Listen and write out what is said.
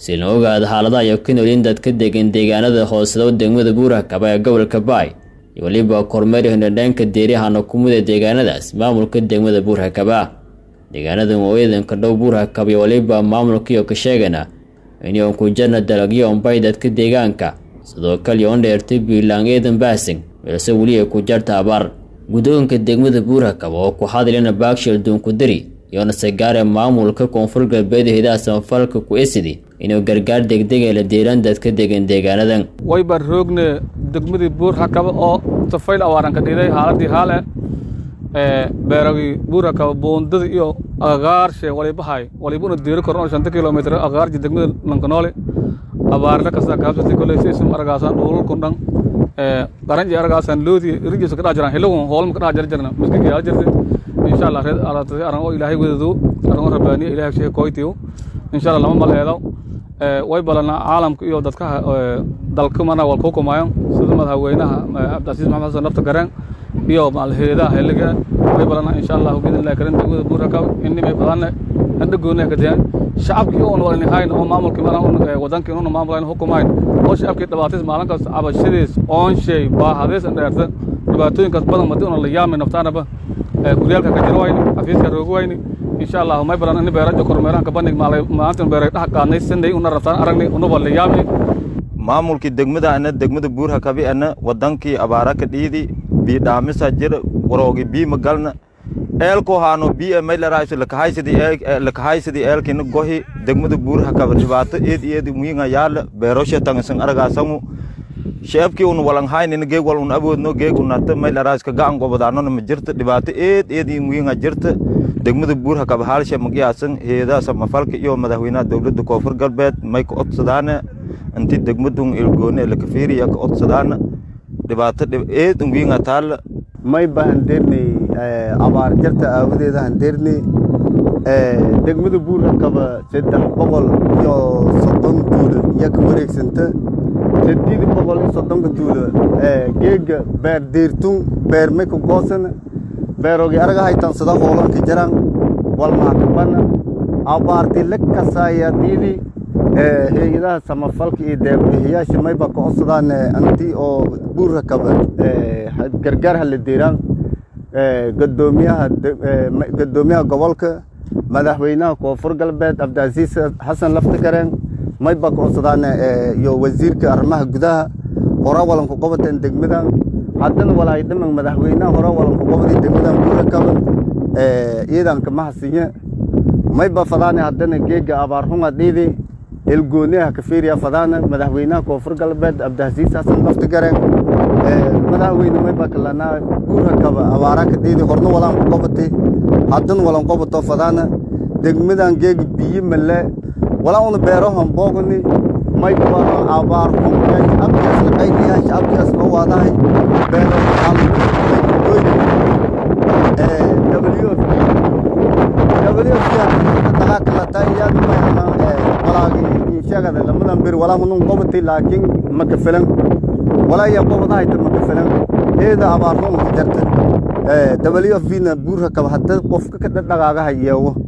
si loo ogaado xaaladaha iyo ka noolin dadka degan deegaanada hooseda degmada buurakaba ee gobolka baay iyo weliba kormeer hindhandhaanka deerihana kumida deegaanadaas maamulka degmada buurakaba deegaanadan waa ciidanka dhow buurakaba iyo weliba maamulkaiyo ka sheegana inay ku jarna dalagyo onbay dadka deegaanka sidoo kale on dheertay biilaan eedan baasing balse weli ay ku jarta abaar guddoonka degmada buurakaba oo ku hadlina baakshil duunkudari iyoona sagaare maamulka koonfur galbeed hidaha samafalka ku esidi inuu gargaar degdega la deelaan dadka degan deegaanadan wayba roogne degmadii buurhakaba oo tafayl awaaran ka dhiday haaladii haale beeragii buurhakaba buundada iyo agagaarshe walibahay walibuna diiri koron oo shanta kilomitr agagaarji degmada lankanoole abaarle kasta kaabsati koley siisum aragaasaan dhuululkun dhan qaranji aragaasaan loodi rijisa kadhax jiraan hilagun hoolma kadhax jara jirna miskiki yaa jirta insha allah reed alatasi aran oo ilaahay wadadu aran oo rabbaaniya ilahay sheeg koytiyo insha allah lama maleedo way balana caalamka iyo dadka dalka mana wal ku kumayan sida madaxweynaha cabdicasiis maxamed xasan nafta gareen iyo maalheedaha heliga way balana insha allah biidnillahi karim degmada buurakaw inimay badanne hadda gooniya ka dayan shacabkii oon walin hayn oo maamulkii mana wadankii inuna maamulayn hukumayn oo shacabkii dhibaatays maalin kasta cabashadiis oonshay baahadays dheerta dhibaatooyinkaas badan madi una la yaamay naftaanaba guryaalka ka jir wayni xafiiska roogi wayni insha allah may balan ini beeraja kormeeraanka bandhig maalay maanta beeray dhex qaadnay sanday una rabtaan aragnay unuba la yaamay maamulkii degmada ana degmada buurha kabi ana wadankii abaara ka dhiidi bii dhaamisa jir waroogi bii magalna eelko haano bii may laraaso lakahaysidi lakahaysidi eelkina gohi degmada buurha kaba dhibaato eed eed wiinga yaala beeroshe tangasan aragaasamu sheebkii un walan haynina geeg wal un aboodno geeg unata may laraaska gacan gobadaanona ma jirta dhibaato eed eed in wiinga jirta degmada buurha kaba haalshe magiyaasan heedaa samafalka iyo madaxweynaha dowladda koonfur galbeed may ka odsadaana inti degmadun ilgoone lakafiiriya ka odsadaana dhibaato eed wiinga taalla may ba handeernay abaar jarta aawadeeda handeernay degmada buurhakaba saddex boqol iyo soddon tuulo iyo ka wareegsanta saddeed boqol iyo soddonka tuulo geega beer deertun beer may ka goosana beerogi araga haytansada hoolanka jaran walmaakabana abaarti la kasaaya diidi hay-adaha samafalka iyo deeqbixiyaasha mayba ka codsadaan anti oo buurrakaba gargaar hala deeraan gadoomiyaha gadoomiyaha gobolka madaxweynaha koonfur galbeed cabdicasiis xasan laftigareen mayba ka codsadaan iyo wasiirka arrimaha gudaha hora walanku qabateen degmadan haddana walaay dhaman madaxweynaha hora walanku qabadi degmadan buurrakaba ciidanka mahasinya mayba fadaane haddana geega abaarxunga dhiidi elgooniyaha kafiiriya fadaana madaxweynaha koonfur galbeed cabdicasiis xasan laftigareen madaxweyne mayba kalanaa buurrakaba abaara ka dhiidi horna walaan ku qabati haddana walan qabato fadaana degmadan geega biyo male walaa una beerohan boogni mayba abaar xun shacabkiyaas laqaynayaa shacabkiyaas loo waadahay beero walaagi lamadan bir walaa hunun qobati laakiin maka filan walaa iya qobadahayta maka filan eeda abaarun jarta w f na buurha kaba hadda qofka ka dhadhagaagaha yeewo